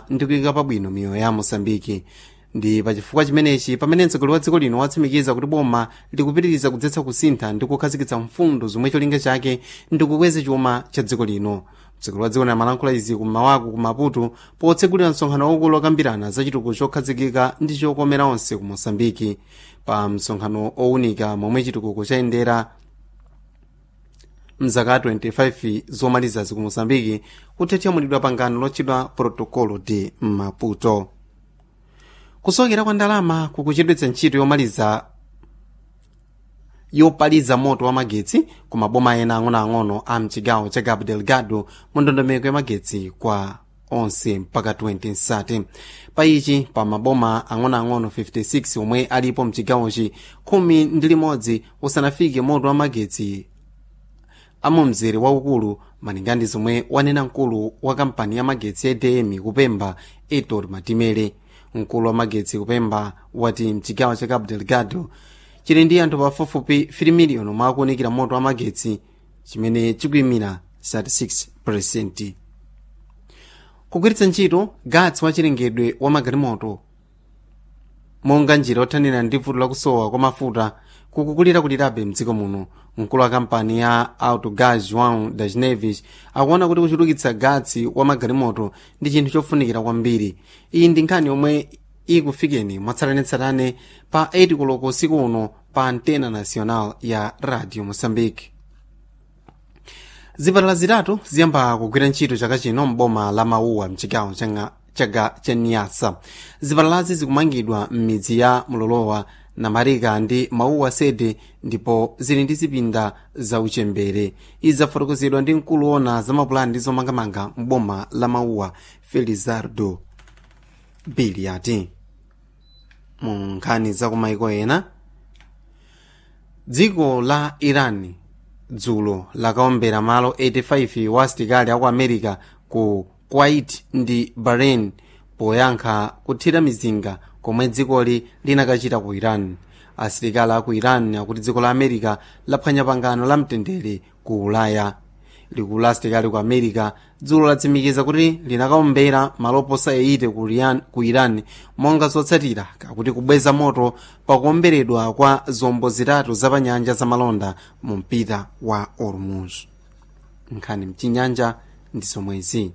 ndi kuyika pabwino miyoyo ya mosambiki ndi pachifukwa chimenechi pamene mtsogoleri wa dziko lino watsimikiza kuti boma likupitiriza kudzetsa kusintha ndi kukhazikitsa mfundo zomwe cholinga chake ndi kukweza chuma cha dziko lino mtsogoleri wa dziko lino amalankhula izi kummawaku ku maputo potsegulira msonkhano waukulu wakambirana za chitukuko chokhazikika ndi chokomera onse ku mosambiki pa msonkhano owunika momwe chitukuko chayendera mzaka 25 zomalizazi ku mosambiki kuthethyamulidwa pangano lotchedwa protocolo de maputo kusokera kwa ndalama kukuchedwetsa ntchito yomaliza yopaliza moto wa magetsi ku maboma ena ang'onoang'ono a mchigawo cha cabo delgado mu ndondomeko ya magetsi kwa onse mpaka 2030 pa ichi pa maboma ang'onoang'ono 56 omwe alipo mchigawochi khumi ndi limodzi usanafike moto wa magetsi amumzere waukulu malinga ndi zomwe wanena mkulu wa kampani ya magetsi ya edm kupemba etor matimere mkulu wa magetsi kupemba wati mchigawo cha cabo delgado chili ndi anthu pafupifupi 3 miliyoni omwe akuwunikira moto wa magetsi chimene chikuyimira 36 kugwiritsa ntchito gatsi wa chilengedwe wa magalimoto monga njira yothanira ndi vuto lakusowa kwa mafuta kukukulira kulirabe mdziko muno mkulu wa kampani ya autogas joão das neves akuona kuti kuchulukitsa gatsi wa magalimoto ndi chinthu chofunikira kwambiri iyi ndi nkhani yomwe ikufikeni mwatsatanetsatane pa 8 koloko usiku uno pa antena nacional ya radio moçambique zipatala zitatu ziyamba kugwira ntchito chaka chino mboma la mauwa mchigawo chaga cha niasa zipatalazi zikumangidwa m'midzi ya mulolowa namarika ndi mauwa sede ndipo zili ndi zipinda za uchembere izi zafotokozedwa ndi mkulu wona za mapulani ndi zomangamanga mboma la mauwa felizardo biliati mu nkhani za kumaiko ena dziko la iran dzulo lakaombera malo 85 wa asilikali aku america ku kuwait ndi bahrain poyankha kuthira mizinga komwe dzikoli linakachita ku iran asilikali aku iran akuti dziko la america laphwanya pangano la mtendere ku ulaya likulu la asilikali ku america dzulo latsimikiza kuti linakaombera malo oposa 80 ku iran monga zotsatira kakuti kubweza moto pakuomberedwa kwa zombo zitatu zapanyanja zamalonda mu mpita wa ormuz nkhani mchinyanja ndi zomwezi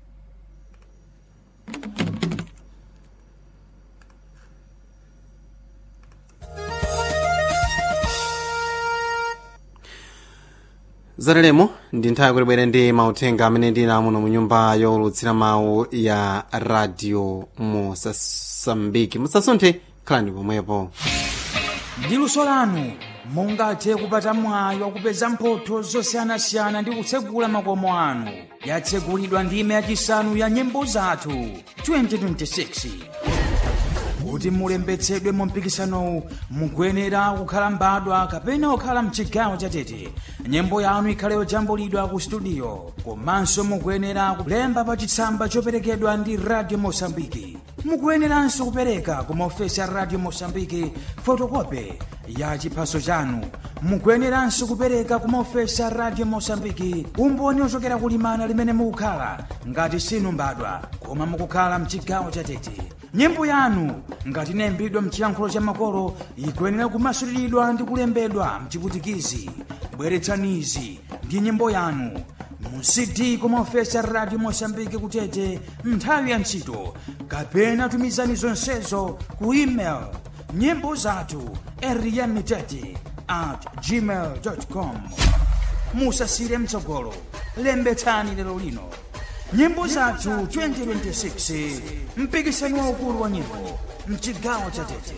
zatalemo ndi nthawi kuti bwere ndi mauthenga amene ndina muno mu nyumba yowulutsira mawu ya radio mosambiki musasunthe khalani pomwepo ndi luso lanu mungathe kupata mwayi wakupeza mphotho zosiyanasiyana ndi kutsegula makomo anu yatsegulidwa ndime yachisanu ya nyimbo zathu 2026 kuti mulembetsedwe mu mpikisanowu mukuyenera kukhala mbadwa kapena kukhala mchigawo chatete nyimbo yanu ikhale yojambulidwa ku studio komanso mukuyenera kulemba pa chitsamba choperekedwa ndi radio mosambiki mukuyeneranso kupereka ku maofesi a radio mosambiki fotokope ya chiphaso chanu mukuyeneranso kupereka ku maofesi a radio mosambiki umboni ochokera kulimana limene mukukhala ngati sinu mbadwa koma mukukhala mchigawo chatete nyimbo yanu ngati inayimbidwa mchiyankhulo cha makolo ikuyenera kumasuliridwa ndi kulembedwa mchiputikizi bweretsanizi ndi nyimbo yanu mu cd kumaofesi a radio mosambiki kutete nthawi ya ntchito kapena tumizani zonsezo ku email nyimbo zathu eriyamitete at gmail com musasire mtsogolo lembetsani lero lino nyimbo zathu 2026 mpikisano waukulu wa nyimbo mchigawo cha tete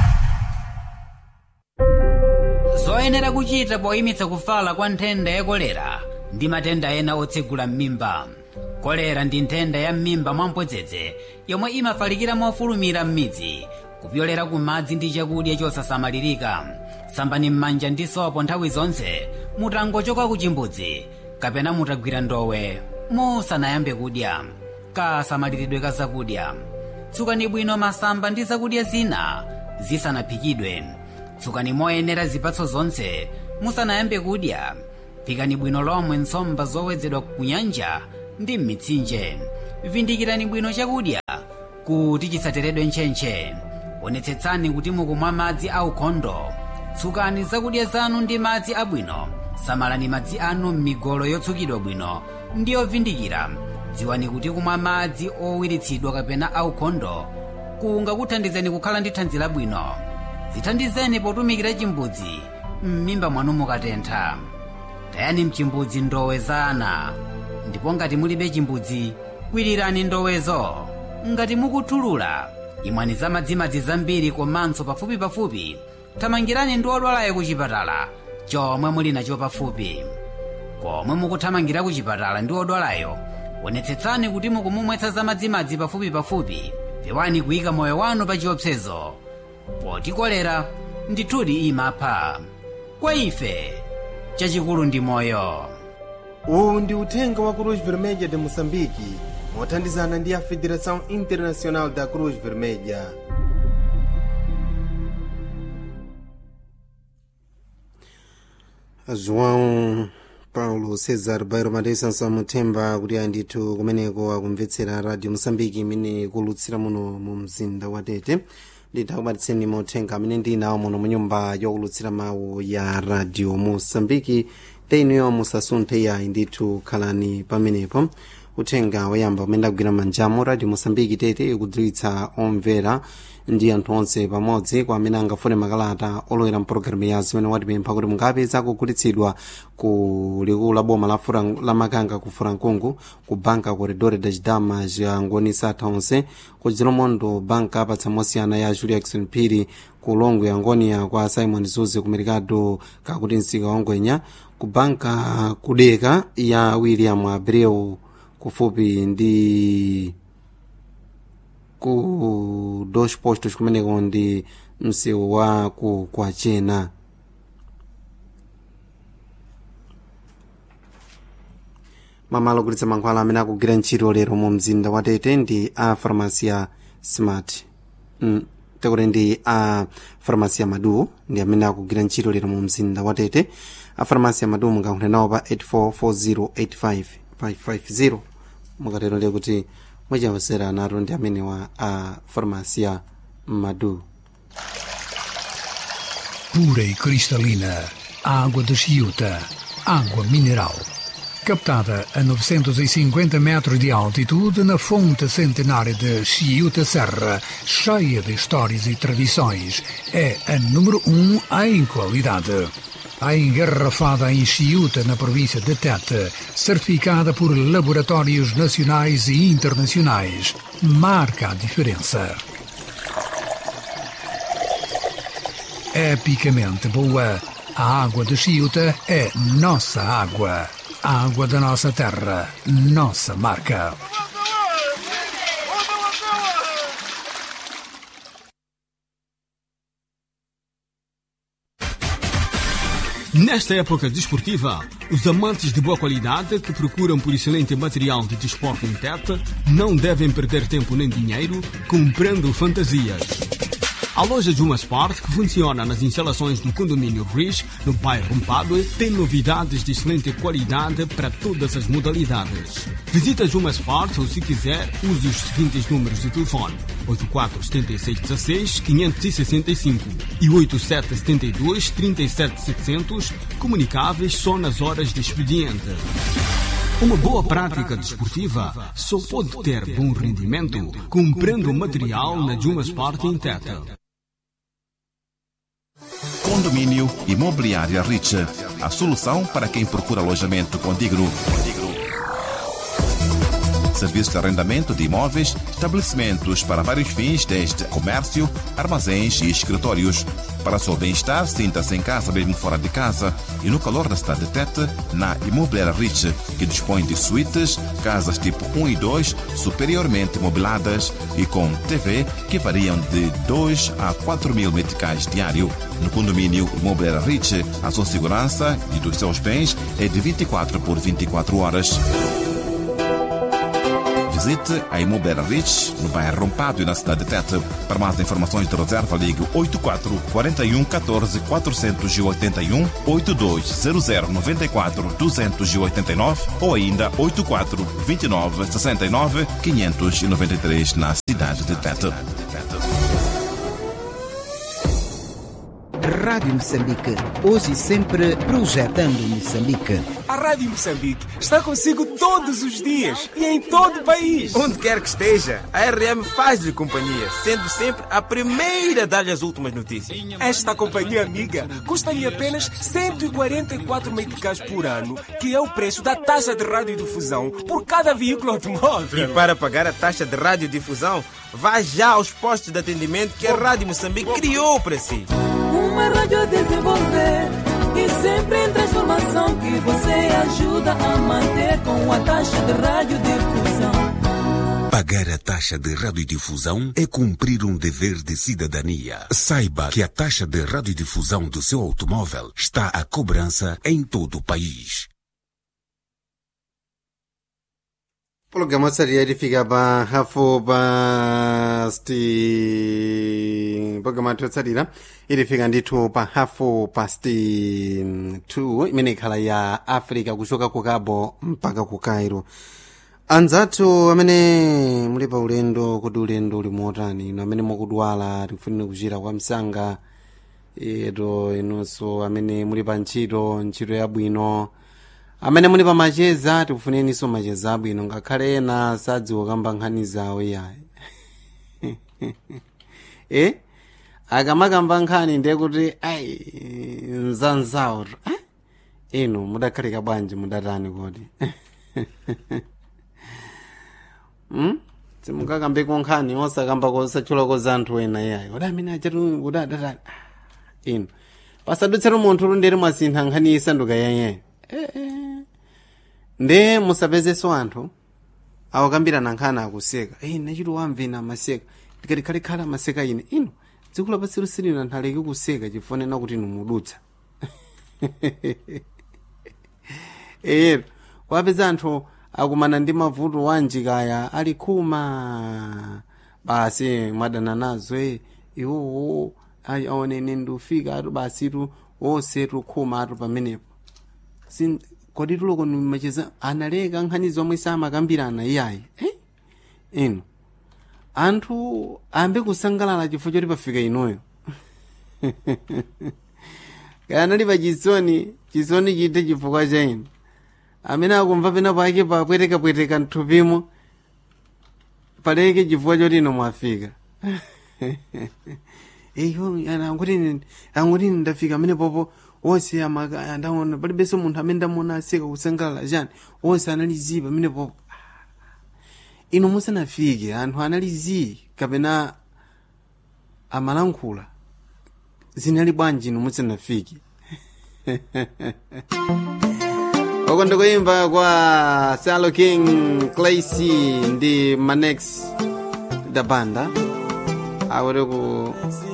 zoyenera kuchita poyimitsa kufala kwa nthenda ya kolera ndi matenda ena otsegula m'mimba kolera ndi nthenda ya m'mimba mwamphodzedzi yomwe imafalikira mofulumira m'midzi kupyolera ku madzi ndi chakudya chosasamalirika sambani m'manja ndi sopo nthawi zonse mutangochoka ku chimbudzi kapena mutagwira ndowe musanayambe kudya kasamaliridwe ka zakudya tsukani bwino masamba ndi zakudya zina zisanaphikidwe tsukani moyenera zipatso zonse musanayambe kudya phikani bwino lomwe nsomba zowedzedwa ku nyanja ndi m'mitsinje vindikirani bwino chakudya kuti chisateredwe ntchentche onetsetsani kuti mukumwa madzi aukhondo tsukani zakudya zanu ndi madzi abwino samalani madzi anu m'migolo yotsukidwa bwino ndi yovindikira dziwani kuti kumwa madzi owiritsidwa kapena aukhondo kungakuthandizeni kukhala ndi thanzi labwino zithandizeni potumikira chimbudzi m'mimba mwanu mukatentha tayani mchimbudzi ndowe za ana ndipo ngati mulibe chimbudzi kwirirani ndowezo ngati mukuthulula imwani za madzimadzi zambiri komanso pafupipafupi thamangirani ndi odwalayo ku chipatala chomwe muli nacho pafupi komwe mukuthamangira ku chipatala ndi odwalayo onetsetsani kuti mukumumwetsa za madzimadzi pafupipafupi pewani kuyika moyo wanu pa chiopsezo poti kolera ndithudi imapha kwa ife chachikulu ndi moyo uwu ndi uthenga wa cruz vermelha de moçambique mothandizana ndi a federação internacional da cruz vermelha joão paulo cesar bairo madeisanso amuthemba kuti andithu kumeneko akumvetsera radio moçambique imene ikulutsira muno mu mzinda wa tete ndithakubatitseni mauthenga amene ndinawo muno mu nyumba yokulutsira mawu ya radio moçambique teinuyo musasunthe yayi ndithu khalani pamenepo uthenga woyamba umene ndagwira manjamo radio moçambique tete ikudziwitsa omvera ndi anthu onse pamodzi kwa amene angafune makalata olowera mpologalamu ya zimene watipempha kuti mungapeza kugulitsidwa ku likulu la boma la, Fura- la makanga ku furankungu ku banka corredore da chidama ciangonisa atha onse ku chilomondo banka apatsa mosiyana ya julia jackson phiri ku longwe angonia kwa simon zuze ku mercado kakuti msika wangwenya ku banka kudeka ya william abreu kufupi ndi ku dos postos kumeneko ndi msewu wa ku kwachena mamalo ogulitsa mankhwala amene akugwira ntchito lero mu mzinda wa tete ndi a farmacia smart mm, tekuti ndi a farmacia madu ndi amene akugwira ntchito lero mu mzinda wa tete a farmacia madu mungakhule nawo pa 84408550 mukatero ndiye kuti mwachawasera nato ndi amene wa a farmacia madu pura e cristalina, água de Chiuta, água mineral. Captada a 950 metros de altitude na fonte centenária de Chiuta Serra, cheia de histórias e tradições, é a número um em qualidade. A engarrafada em Chiuta, na província de Tete, certificada por laboratórios nacionais e internacionais, marca a diferença. epicamente boa. A água de Chiuta é nossa água. A água da nossa terra, nossa marca. Nesta época desportiva, os amantes de boa qualidade que procuram por excelente material de desporto em Tete não devem perder tempo nem dinheiro comprando fantasias. A loja Juma Sport, que funciona nas instalações do condomínio Bridge, no bairro Mpadue, tem novidades de excelente qualidade para todas as modalidades. Visita Juma Sport ou, se quiser, use os seguintes números de telefone: 847616-565 e 8772-37700, comunicáveis só nas horas de expediente. Uma boa prática desportiva só pode ter bom rendimento comprando material na Juma Sport em Teta. Condomínio Imobiliária Rich. A solução para quem procura alojamento condigno. Serviço de arrendamento de imóveis, estabelecimentos para vários fins, desde comércio, armazéns e escritórios. Para seu bem-estar, sinta-se em casa mesmo fora de casa e no calor da cidade de Tete, na Imobiliária Rich, que dispõe de suítes, casas tipo 1 e 2, superiormente mobiladas e com TV que variam de 2 a 4 mil meticais diário. No condomínio Imobiliária Rich, a sua segurança e dos seus bens é de 24 por 24 horas. Visite a Imobiliária Rich, no bairro Rompado e na cidade de Tete. Para mais informações de reserva, ligue 84 41 14 481 8200 94 289 ou ainda 84 29 69 593 na cidade. cidade de Tete. Rádio Moçambique, hoje e sempre projetando Moçambique. A Rádio Moçambique está consigo todos os dias e em todo o país. Onde quer que esteja, a RM faz-lhe companhia, sendo sempre a primeira a dar-lhe as últimas notícias. Esta companhia amiga custa-lhe apenas 144 meticais por ano, que é o preço da taxa de radiodifusão por cada veículo automóvel. E para pagar a taxa de radiodifusão, vá já aos postos de atendimento que a Rádio Moçambique criou para si. Uma rádio a desenvolver e sempre em transformação que você ajuda a manter com a taxa de radiodifusão. Pagar a taxa de radiodifusão é cumprir um dever de cidadania. Saiba que a taxa de radiodifusão do seu automóvel está à cobrança em todo o país. Programa otsatira lifika pa hafu pasti programa otsatira ilifika ndithu pa hafu pasti 2 imene ikhala ya africa kuchoka ku cabo mpaka ku cairo anzathu amene muli pa ulendo kuti ulendo uli motani ino amene mukudwala tikufunire kuchira kwa msanga eto inunso amene muli pa ntchito ntchito yabwino amene muli pa macheza tikufuneninso macheza abwino ngakhale ena sadziwa kamba nkhani zawo iyayi e akamakamba nkhani ndiye kuti ayi nzanzawo eh? inu mudakhalika bwanji mudatani kodi hmm? simukakambeko nkhani osakambako osachulako za anthu ena iyayi kodi amene achatu kuti adatani inu pasadutsatu munthu lunderi mwasintha nkhani isanduka yenyeyo eh, eh. nde musapezeso anthu awakambirana nkhani akuseka eyi nachito wamvina amaseka ndikatikhalikhale amaseka ine ino dziko lapansi silina anthu aleke kuseka chifonena kuti inu mudutsa ero wapeza anthu akumana ndi mavuto wanjikaya ali khuma basi mwadana nazo e iwowo aonene ndufika atu basitu wosetu khuma atu pamenepo kodi tuloko macheza analeka nkhani zomwe samakambirana iyayi eh? ino anthu ambe kusangalala chifukwa choti pafika inoyo kaya anali pa chisoni chisoni chite chifukwa cha ino amene akumva pena pake papwetekapweteka mthupimo paleke chifukwa choti ino mwafika eyo anguti anguti ndafika amene popo wonse ndaona palibenso munthu amene ndamuona aseka kusangalala chani wonse analizipa pamene popo inu musanafike anthu analizi kapena amalankhula zinali bwanji inu musanafike oko ndikuimba kwa salo king clacy ndi manex da banda akuti ku